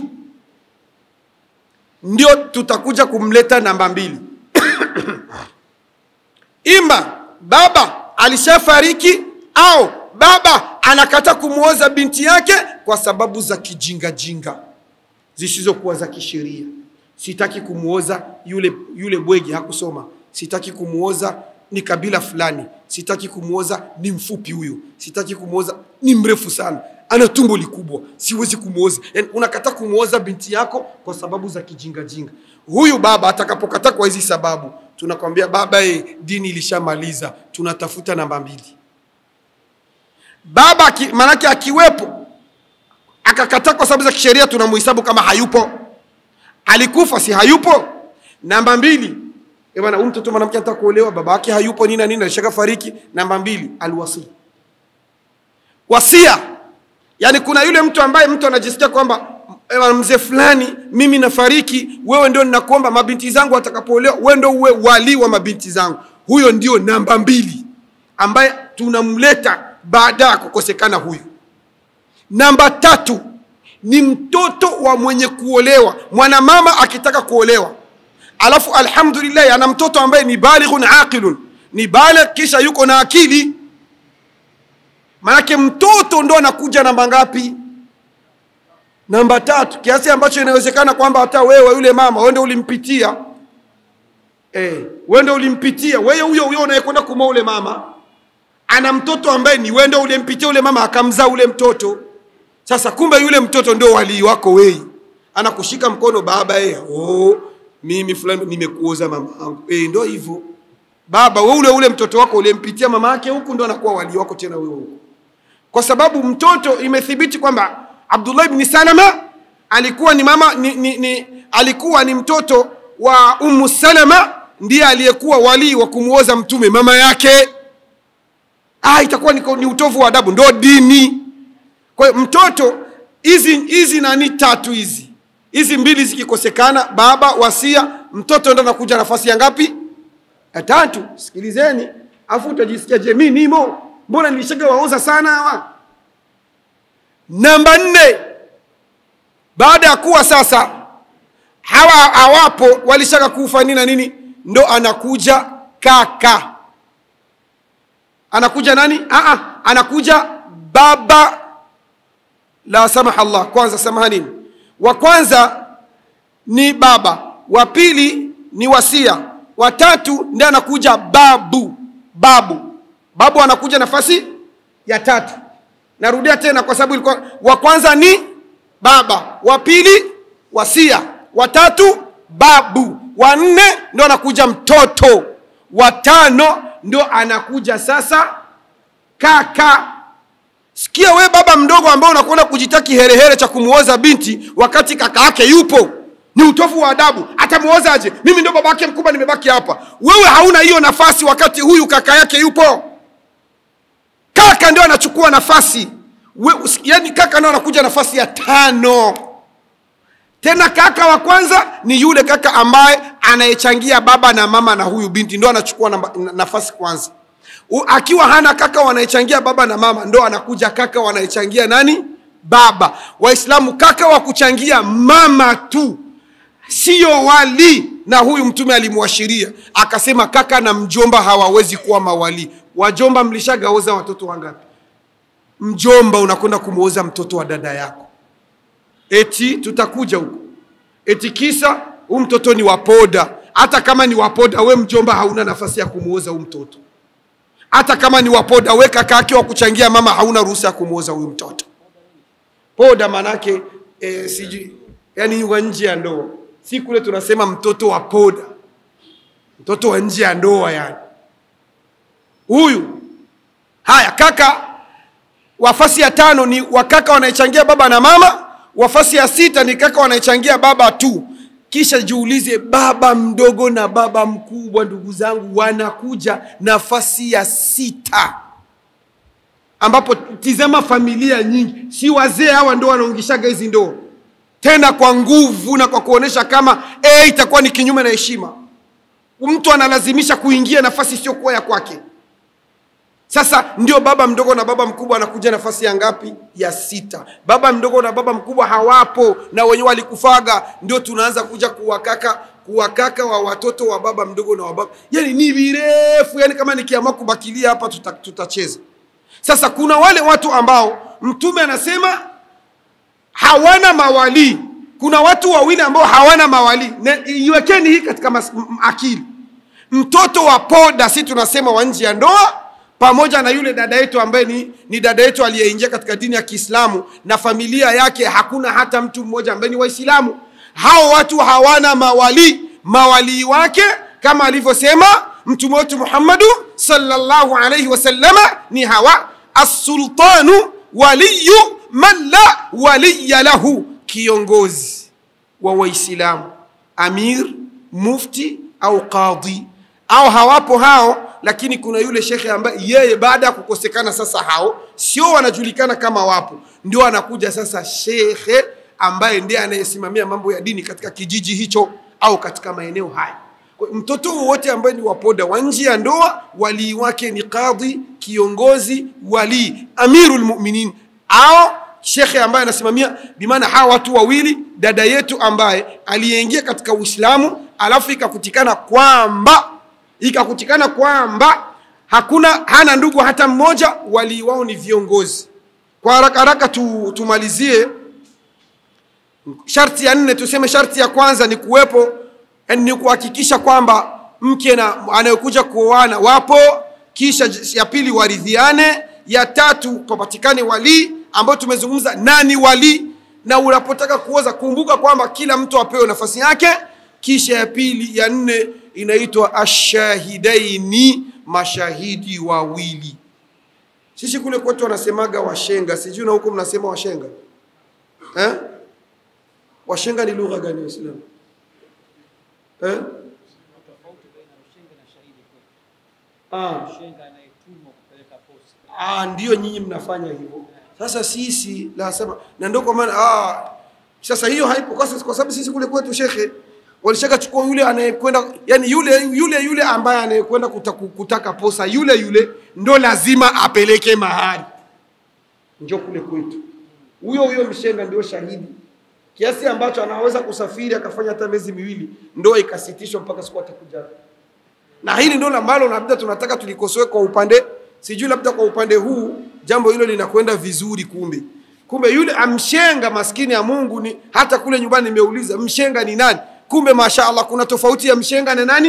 ndio tutakuja kumleta namba mbili. Ima baba alishafariki au baba anakata kumwoza binti yake kwa sababu za kijingajinga zisizokuwa za kisheria. Sitaki kumwoza yule, yule bwege hakusoma, sitaki kumwoza ni kabila fulani, sitaki kumwoza ni mfupi huyu, sitaki kumwoza ni mrefu sana, ana tumbo likubwa, siwezi kumwoza. Yani, unakata kumwoza binti yako kwa sababu za kijingajinga. Huyu baba atakapokata kwa hizi sababu, tunakwambia baba, e, dini ilishamaliza, tunatafuta namba mbili. Baba aki, manake akiwepo akakataa kwa sababu za kisheria, tunamuhesabu kama hayupo. Alikufa, si hayupo? Namba mbili, eh bwana, huyu mtoto mwanamke anataka kuolewa, baba yake hayupo, nini na nini, alishaka fariki. Namba mbili, alwasi, wasia. Yani kuna yule mtu ambaye mtu anajisikia kwamba eh bwana, mzee fulani, mimi nafariki, wewe ndio ninakuomba mabinti zangu watakapoolewa, wewe ndio uwe wali wa mabinti zangu. Huyo ndio namba mbili ambaye tunamleta baada ya kukosekana huyu. Namba tatu ni mtoto wa mwenye kuolewa, mwanamama akitaka kuolewa, alafu alhamdulillah ana mtoto ambaye ni balighun aqilun, ni baligh kisha yuko na akili. Manake mtoto ndo anakuja namba ngapi? Namba tatu, kiasi ambacho inawezekana kwamba hata wewe yule mama wewe ndio ulimpitia eh, wewe ndio ulimpitia wewe, huyo huyo unayekwenda kumoa ule mama ana mtoto ambaye ni wewe ndio ulimpitia ule mama akamzaa ule mtoto. Sasa kumbe yule mtoto ndio walii wako wewe, anakushika mkono baba, eh, oh, mimi fulani nimekuoza mama yangu eh, ndio hivyo baba. Wewe ule ule mtoto wako ulimpitia mama yake huku, ndio anakuwa walii wako tena wewe huku, kwa sababu mtoto imethibiti kwamba Abdullah ibn Salama alikuwa ni mama ni, ni, ni, alikuwa ni mtoto wa Ummu Salama, ndiye aliyekuwa walii wa kumuoza mtume mama yake. Ah, itakuwa ni, ni utovu wa adabu, ndo dini. Kwa hiyo mtoto, hizi hizi nani tatu hizi hizi mbili zikikosekana, baba wasia, mtoto ndo anakuja nafasi ya ngapi? Ya tatu. Sikilizeni afu utajisikia je, mimi nimo, mbona nilishaga waoza sana hawa. Namba nne, baada ya kuwa sasa hawa hawapo, walishaka kufa nini na nini, ndo anakuja kaka anakuja nani? Aa, anakuja baba. La samaha Allah, kwanza samahanini, wa kwanza ni baba, wa pili ni wasia, wa tatu ndiye anakuja babu. Babu, babu anakuja nafasi ya tatu. Narudia tena kwa sababu ilikuwa wa kwanza ni baba, wa pili wasia, wa tatu babu, wa nne ndio anakuja mtoto, wa tano ndio anakuja sasa kaka. Sikia we baba mdogo ambao unakwenda kujitaki herehere cha kumuoza binti wakati kaka yake yupo, ni utofu wa adabu. Atamuozaje? Mimi ndio baba yake mkubwa, nimebaki hapa. Wewe hauna hiyo nafasi wakati huyu kaka yake yupo. Kaka ndio anachukua nafasi we, yani kaka ndio anakuja nafasi ya tano. Tena kaka wa kwanza ni yule kaka ambaye anayechangia baba na mama na huyu binti, ndo anachukua namba, nafasi kwanza. U, akiwa hana kaka wanayechangia baba na mama, ndo anakuja kaka wanayechangia nani? Baba. Waislamu, kaka wa kuchangia mama tu siyo wali, na huyu Mtume alimwashiria akasema, kaka na mjomba hawawezi kuwa mawali. Wajomba mlishagaoza watoto wangapi? Mjomba unakwenda kumwoza mtoto wa dada yako eti tutakuja huko, eti kisa huu mtoto ni wapoda. Hata kama ni wapoda, we mjomba hauna nafasi ya kumuoza huu mtoto. hata kama ni wapoda weka kake wa kuchangia mama hauna ruhusa ya kumwoza huyu mtoto poda manake e, sijui yani wa nje ya ndoa si kule tunasema mtoto wa poda mtoto wa nje ya ndoa yani huyu haya kaka wafasi ya tano ni wakaka wanaechangia baba na mama wafasi ya sita ni kaka wanaechangia baba tu kisha jiulize baba mdogo na baba mkubwa ndugu zangu wanakuja nafasi ya sita ambapo tizama familia nyingi si wazee hawa ndo wanaungishaga hizi ndoa tena kwa nguvu na kwa kuonesha kama e, itakuwa ni kinyume na heshima mtu analazimisha kuingia nafasi isiyokuwa ya kwake sasa ndio baba mdogo na baba mkubwa anakuja nafasi ya ngapi ya sita baba mdogo na baba mkubwa hawapo na wenyewe walikufaga ndio tunaanza kuja kuwakaka kuwakaka wa watoto wa baba mdogo na wa baba yani ni virefu yani kama nikiamua kubakilia hapa tuta, tutacheza sasa kuna wale watu ambao mtume anasema hawana mawalii kuna watu wawili ambao hawana mawalii Ne- iwekeni hii katika mas, m, m- akili mtoto wa poda si tunasema wa nje ya ndoa pamoja na yule dada yetu ambaye ni, ni dada yetu aliyeingia katika dini ya kiislamu na familia yake hakuna hata mtu mmoja ambaye ni waislamu hao watu hawana mawalii mawalii wake kama alivyosema mtume wetu muhammadu sallallahu alaihi wasallama ni hawa assultanu waliyu man la waliya lahu kiongozi wa waislamu amir mufti au qadhi au hawapo hao lakini kuna yule shekhe ambaye yeye baada ya kukosekana sasa hao sio wanajulikana kama wapo ndio anakuja sasa shekhe ambaye ndiye anayesimamia mambo ya dini katika kijiji hicho au katika maeneo haya Kwa hiyo mtoto wowote ambaye ni wapoda wa nje ya ndoa walii wake ni qadhi kiongozi walii amirul muminin au shekhe ambaye anasimamia bimaana hawa watu wawili dada yetu ambaye aliyeingia katika uislamu alafu ikakutikana kwamba ikakutikana kwamba hakuna hana ndugu hata mmoja walii wao ni viongozi kwa haraka haraka tu, tumalizie sharti ya nne tuseme sharti ya kwanza ni kuwepo yani ni kuhakikisha kwamba mke na anayekuja kuoana wapo kisha j- ya pili waridhiane ya tatu papatikane walii ambayo tumezungumza nani walii na unapotaka kuoza kumbuka kwamba kila mtu apewe nafasi yake kisha ya pili ya nne inaitwa ashahidaini mashahidi wawili sisi kule kwetu wanasemaga washenga sijui na huko mnasema washenga eh? washenga ni lugha gani waislamu eh? tofauti baina ya ushenga na shahidi kwetu. ah. Ushenga anayetumwa kupeleka posa. Ah, ndio nyinyi mnafanya hivyo. Sasa sisi nasema na ndio kwa maana ah, sasa hiyo haipo kwa sababu- kwa sababu sisi kule kwetu shekhe walishaka chukua yule anayekwenda yani yule yule yule ambaye anayekwenda kutaka, kutaka posa yule yule ndo lazima apeleke mahari. Ndio kule kwetu. Huyo huyo mshenga ndio shahidi kiasi ambacho anaweza kusafiri akafanya hata miezi miwili, ndoa ikasitishwa mpaka siku atakuja na hili ndio ambalo labda tunataka tulikosoe kwa upande sijui labda kwa upande huu jambo hilo linakwenda vizuri kumbe kumbe yule amshenga maskini ya mungu ni hata kule nyumbani nimeuliza mshenga ni nani kumbe mashaallah kuna tofauti ya mshenga na nani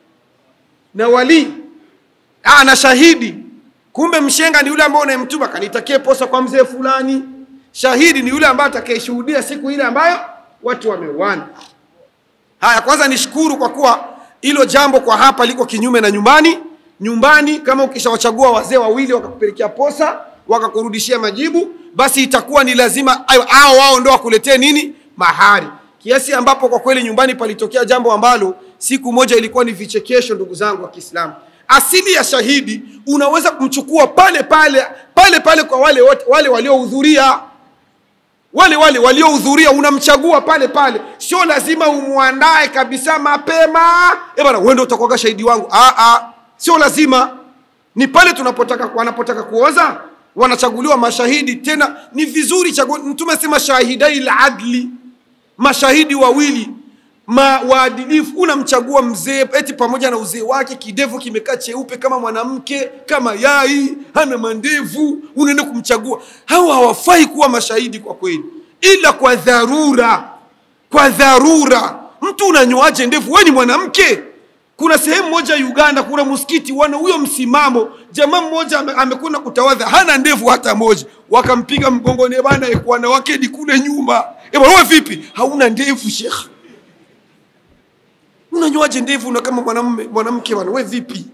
na walii ah, na shahidi kumbe mshenga ni yule ambaye unayemtuma kanitakie posa kwa mzee fulani shahidi ni yule ambaye atakayeshuhudia siku ile ambayo watu wameuana haya kwanza nishukuru kwa kuwa hilo jambo kwa hapa liko kinyume na nyumbani nyumbani kama ukishawachagua wazee wawili wakakupelekea posa wakakurudishia majibu basi itakuwa ni lazima ayo- hao wao ndo wakuletee nini mahari kiasi ambapo kwa kweli nyumbani palitokea jambo ambalo siku moja ilikuwa ni vichekesho ndugu zangu wa kiislamu asili ya shahidi unaweza kumchukua pale pale pale pale kwa wale wote wale waliohudhuria wale wale waliohudhuria unamchagua pale pale sio lazima umwandae kabisa mapema e bana wewe ndio utakuwa shahidi wangu ah ah sio lazima ni pale tunapotaka wanapotaka kuoza wanachaguliwa mashahidi tena ni vizuri chagu, mtume sema shahidai la adli mashahidi wawili ma waadilifu unamchagua mzee eti pamoja na uzee wake kidevu kimekaa cheupe kama mwanamke kama yai hana mandevu unaenda kumchagua hawa hawafai kuwa mashahidi kwa kweli ila kwa dharura kwa dharura mtu unanyoaje ndevu we ni mwanamke kuna sehemu moja uganda kuna msikiti wana huyo msimamo jamaa mmoja ame- amekwenda kutawadha hana ndevu hata moja wakampiga mgongoni bana eh, wanawake ni kule nyuma Eh, bwana, wewe vipi hauna ndevu shekh unanyoaje ndevu na kama mwanamume mwanamke bwana wewe vipi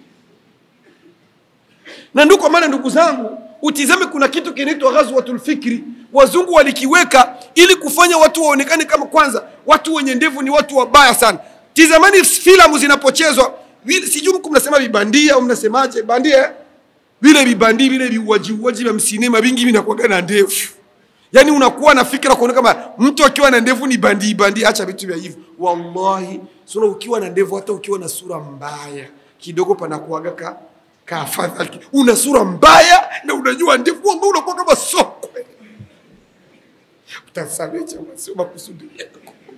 na ndio kwa maana ndugu zangu utizame kuna kitu kinaitwa ghazwatul fikri wazungu walikiweka ili kufanya watu waonekane kama kwanza watu wenye ndevu ni watu wabaya sana tizamani filamu zinapochezwa vile- sijui mku mnasema vibandia au mnasemaje bandia eh? vile vibandi vile viuajiuaji vya msinema vingi vinakuwaga na ndevu yaani unakuwa na fikira kuona kama mtu akiwa na ndevu ni bandii bandii acha vitu vya hivyo wallahi sura ukiwa na ndevu hata ukiwa na sura mbaya kidogo panakuaga ka kaafadhali una sura mbaya na unajua ndevu ambao unakuwa kama sokwe utasamee chama sio makusudi yako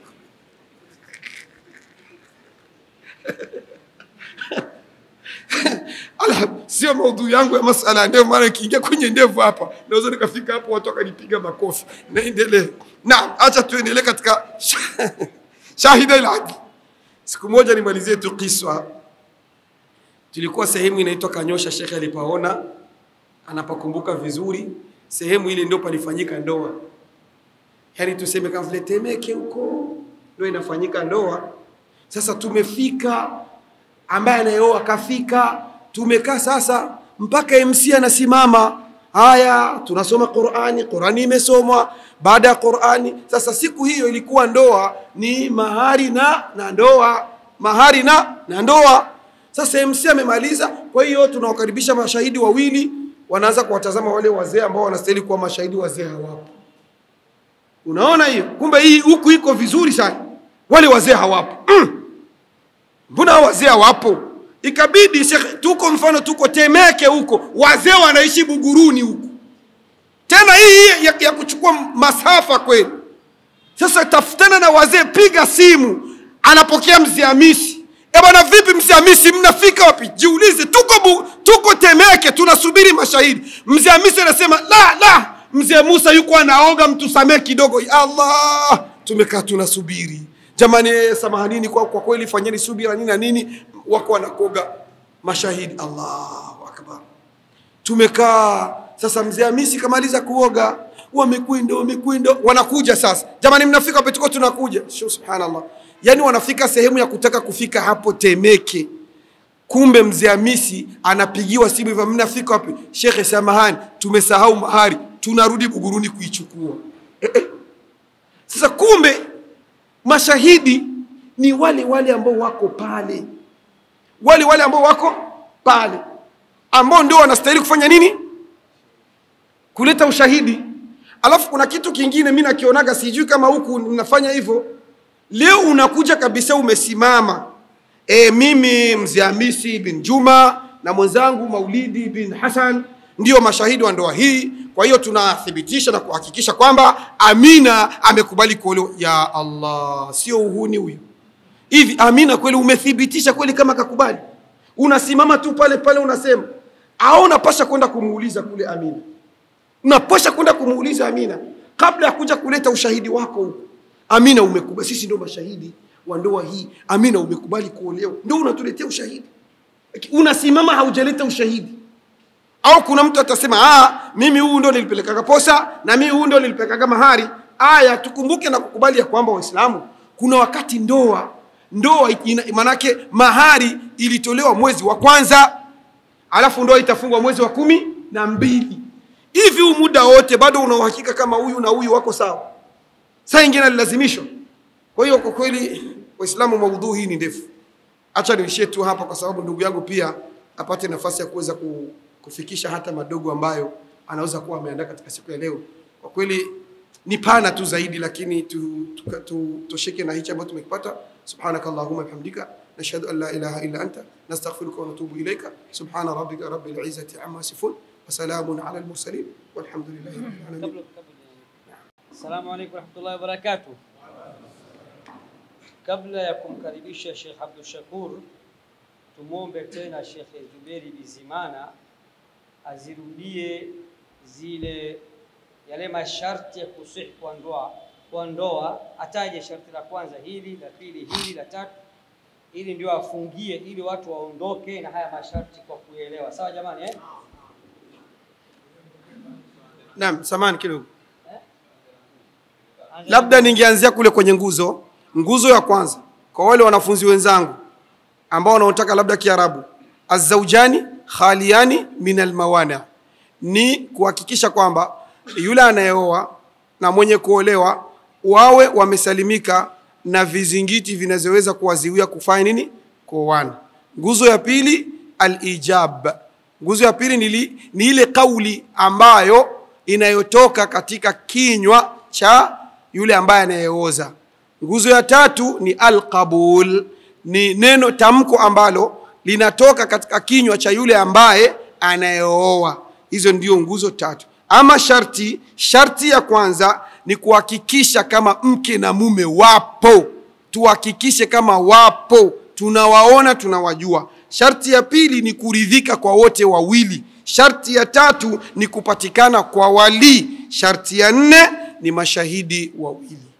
Ala, sio maudhui yangu ya masala ya ndevu, maana ikiingia kwenye ndevu hapa naweza nikafika hapo watu wakanipiga makofi. Naendelee. Naam, acha tuendelee katika shahida iladi. Siku moja nimalizie tu kiswa. Tulikuwa sehemu inaitwa Kanyosha, shekhe alipaona anapakumbuka vizuri, sehemu ile ndio palifanyika ndoa, yaani tuseme kama vile Temeke huko ndio inafanyika ndoa. Sasa tumefika ambaye anayeoa kafika, tumekaa sasa mpaka MC anasimama, haya tunasoma Qurani, Qurani imesomwa. Baada ya Qurani, sasa siku hiyo ilikuwa ndoa ni mahari na na ndoa, mahari na na ndoa. Sasa MC amemaliza, kwa hiyo tunawakaribisha mashahidi wawili, wanaanza kuwatazama wale wazee ambao wanastahili kuwa mashahidi, wazee hawapo. Unaona hiyo? Kumbe hii huku iko vizuri sana, wale wazee hawapo mm mbona hao wazee hawapo? Ikabidi shekhe, tuko mfano, tuko Temeke huko, wazee wanaishi Buguruni huko, tena hii ya, ya kuchukua masafa kweli. Sasa tafutana na wazee, piga simu, anapokea mzee Hamisi. E bwana, vipi mzee Hamisi, mnafika wapi? Jiulize, tuko bu, tuko Temeke tunasubiri mashahidi. Mzee Hamisi anasema la la, mzee Musa yuko anaoga, mtusamee kidogo. Ya Allah, tumekaa tunasubiri jamani, eh, samahanini kwa, kwa kweli fanyeni subira nini na nini, wako wanakoga mashahidi. Allahu akbar tumekaa sasa, mzee Hamisi kamaliza kuoga, wamekwenda wamekwenda, wanakuja sasa. Jamani, mnafika wapi? Tuko tunakuja. Shu, subhanallah, yani wanafika sehemu ya kutaka kufika hapo Temeke, kumbe mzee Hamisi anapigiwa simu hivyo, mnafika wapi? Shekhe, samahani, tumesahau mahari, tunarudi Buguruni kuichukua. Eh, eh. Sasa kumbe mashahidi ni wale wale ambao wako pale, wale wale ambao wako pale ambao ndio wanastahili kufanya nini? Kuleta ushahidi. Alafu kuna kitu kingine mi nakionaga, sijui kama huku mnafanya hivyo. Leo unakuja kabisa, umesimama e, mimi mzee Hamisi bin Juma na mwenzangu Maulidi bin Hassan ndio mashahidi wa ndoa hii. Kwa hiyo tunathibitisha na kuhakikisha kwamba Amina amekubali kuolewa. Ya Allah, sio uhuni huyu. Hivi Amina kweli umethibitisha kweli kama kakubali? Unasimama tu pale pale unasema au unapasha kwenda kumuuliza kule Amina, unapasha kwenda kumuuliza Amina kabla ya kuja kuleta ushahidi wako huko. Amina, umekubali, sisi ndio mashahidi wa ndoa hii. Amina, umekubali kuolewa, ndio unatuletea ushahidi. Unasimama haujaleta ushahidi au kuna mtu atasema ah, mimi huu ndo nilipelekaga posa na mimi huu ndo nilipelekaga mahari. Aya, tukumbuke na kukubali ya kwamba Waislamu kuna wakati ndoa ndoa ina- manake mahari ilitolewa mwezi wa kwanza, alafu ndoa itafungwa mwezi wa kumi na mbili. Hivi huu muda wote bado una uhakika kama huyu na huyu wako sawa? Saa ingine alilazimishwa. Kwa hiyo kwa kweli, Waislamu, maudhui hii ni ndefu. Acha niishie tu hapa, kwa sababu ndugu yangu pia apate nafasi ya kuweza ku, kufikisha hata madogo ambayo anaweza kuwa ameandaa katika siku ya leo. Kwa kweli ni pana tu zaidi, lakini tu, tu, tu, tushike na hichi ambacho tumekipata. Subhanaka Allahumma bihamdika nashhadu an la ilaha illa anta nastaghfiruka wa natubu ilayka subhana rabbika rabbil izzati amma yasifun wa salamun ala al mursalin walhamdulillahi rabbil alamin. kabla kabla Assalamu alaykum warahmatullahi wabarakatuh. Kabla ya kumkaribisha Sheikh Abdul Shakur, tumwombe tena Sheikh Zuberi Bizimana azirudie zile yale masharti ya kusihi kwa ndoa kwa ndoa, ataje sharti la kwanza hili, la pili hili, la tatu, ili ndio afungie ili watu waondoke na haya masharti kwa kuelewa. Sawa jamani eh? Naam, samani kidogo. Labda ningeanzia kule kwenye nguzo. Nguzo ya kwanza kwa wale wanafunzi wenzangu ambao wanaotaka labda Kiarabu, azaujani khaliani min almawana, ni kuhakikisha kwamba yule anayeoa na mwenye kuolewa wawe wamesalimika na vizingiti vinavyoweza kuwaziwia kufanya nini? Kuoana. Nguzo ya pili alijab. Nguzo ya pili ni, li, ni ile kauli ambayo inayotoka katika kinywa cha yule ambaye anayeoza. Nguzo ya tatu ni alqabul, ni neno tamko ambalo linatoka katika kinywa cha yule ambaye anayeoa. Hizo ndio nguzo tatu. Ama sharti, sharti ya kwanza ni kuhakikisha kama mke na mume wapo, tuhakikishe kama wapo, tunawaona, tunawajua. Sharti ya pili ni kuridhika kwa wote wawili. Sharti ya tatu ni kupatikana kwa walii. Sharti ya nne ni mashahidi wawili.